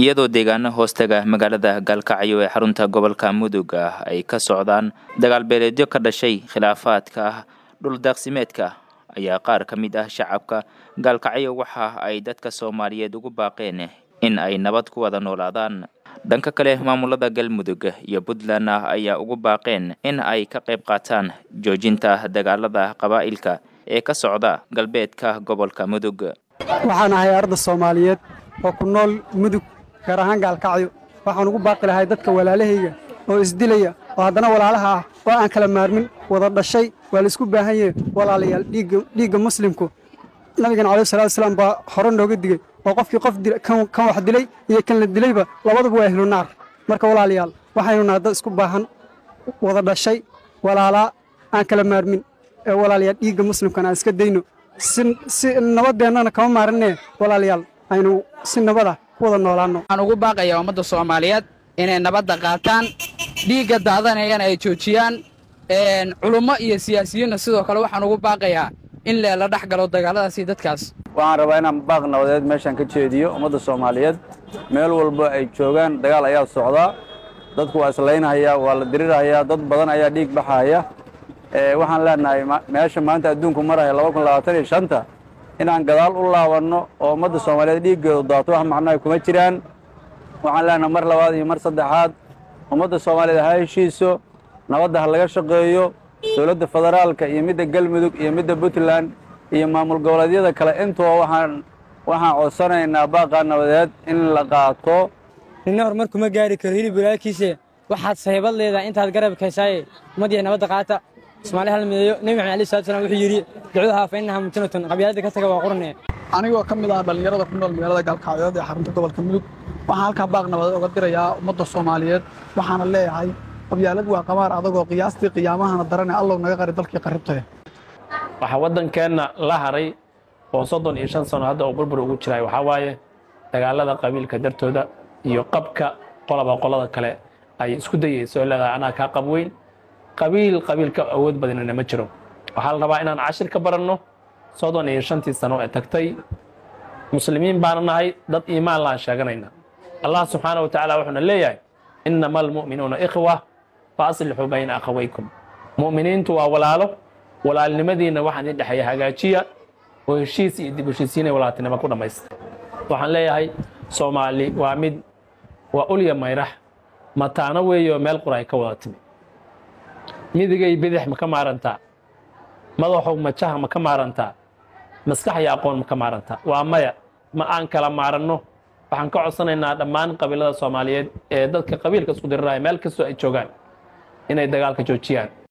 iyadoo deegaano hoostaga magaalada gaalkacyo ee xarunta gobolka mudug ah ay ka socdaan dagaal beeleedyo ka dhashay khilaafaadka ah dhuldaaqsimeedka ayaa qaar ka mid ah shacabka gaalkacyo waxa ay dadka soomaaliyeed ugu baaqeen in ay nabad ku wada noolaadaan dhanka kale maamulada galmudug iyo puntland ah ayaa ugu baaqeen in ay ka qayb qaataan joojinta dagaalada qabaa'ilka ee ka socda galbeedka gobolka mudug waxaan ahay arda soomaaliyeed oo ku nool mudug gaar ahaan gaalkacyo waxaan ugu baaqi lahay dadka walaalahayga oo isdilaya oo haddana walaalaha ah oo aan kala maarmin wada dhashay waa laisku baahan yahe walaalayaal dhiigga muslimku nabigan calaih salatu wasalaam baa hore nooga digey oo qofkii qof kan wax dilay iyo kan la dilayba labaduba waa ahlu naar marka walaalayaal waxaynu nahay dad isku baahan wada dhashay walaalaa aan kala maarmin ee walaalayaal dhiigga muslimkan aan iska dayno si nabadeennana kama maarinee walaalayaal aynu si nabada ku wada noolaanno waxaan ugu baaqayaa ummadda soomaaliyeed inay nabadda qaataan dhiigga daadanayana ay joojiyaan culummo iyo siyaasiyiinna sidoo kale waxaan ugu baaqayaa in leela dhex galo dagaalladaasi dadkaas waxaan rabaa inaan baaq nabadeed meeshaan ka jeediyo ummadda soomaaliyeed meel walba ay joogaan dagaal ayaa socdaa dadku waa islaynhayaa waa la dirirhayaa dad badan ayaa dhiig baxaya waxaan leenahay meesha maanta adduunku maraya laba kun labaatan iyo shanta inaan gadaal u laabanno oo ummadda soomaaliyeed dhiiggeedu daato wax macnaha kuma jiraan waxaan leenahay mar labaad iyo mar saddexaad ummadda soomaaliyeed ha heshiiso nabadda ha laga shaqeeyo dowladda federaalka iyo midda galmudug iyo midda puntland iyo maamul goboleedyada kale intuba waxaan waxaan codsanaynaa baaqaa nabadeed in la qaato ninna horumar kuma gaari karo hilib walaalkiise waxaad sahiibad leedahay intaad garabkaysaaye ummaddiiya nabadda qaata soomaali hal mideeyo nebi maxamed alai salatu salam wuxuu yidhi ducudahaa fa innaha mutinatun qabyaaladda ka taga waa qurne anigoo ka mid ah dhallinyarada ku nool magaalada gaalkacyood ee xarunta gobolka mudug waxaan halkaa baaq nabadeed uga dirayaa ummadda soomaaliyeed waxaana leeyahay qabyaalad waa qamaar adagoo qiyaastii qiyaamahana darane allow naga qari dalkii qarribtay waxaa waddankeenna la haray oo soddon iyo shan sano hadda uu burbur ugu jiraay waxaa waaye dagaalada qabiilka dartooda iyo qabka qolaba qolada kale ay isku dayayso oo leedahay anaa kaa qab weyn qabiil qabiilka awood badanina ma jiro waxaa la rabaa inaan cashir ka baranno soddon iyo shantii sano ee tagtay muslimiin baana nahay dad iimaan laan sheeganayna allah subxaana wa tacaala wuxuuna leeyahay innama almu'minuuna ikhwa fa aslixuu bayna akhawaykum mu'miniintu waa walaalo walaalnimadiinna waxaan idin dhexeeya hagaajiya oo heshiis iyo dib heshiisiinay walaaltinimo ku dhammaysta waxaan leeyahay soomaali waa mid waa ulya mayrax mataano weeyo meel qura ay ka wada timi midigay bidix ma ka maarantaa madaxow majaha ma ka maarantaa maskax iyo aqoon ma ka maarantaa waa maya ma aan kala maaranno waxaan ka codsanaynaa dhammaan qabiilada soomaaliyeed ee dadka qabiilka isku diriraya meel kastoo ay joogaan inay dagaalka joojiyaan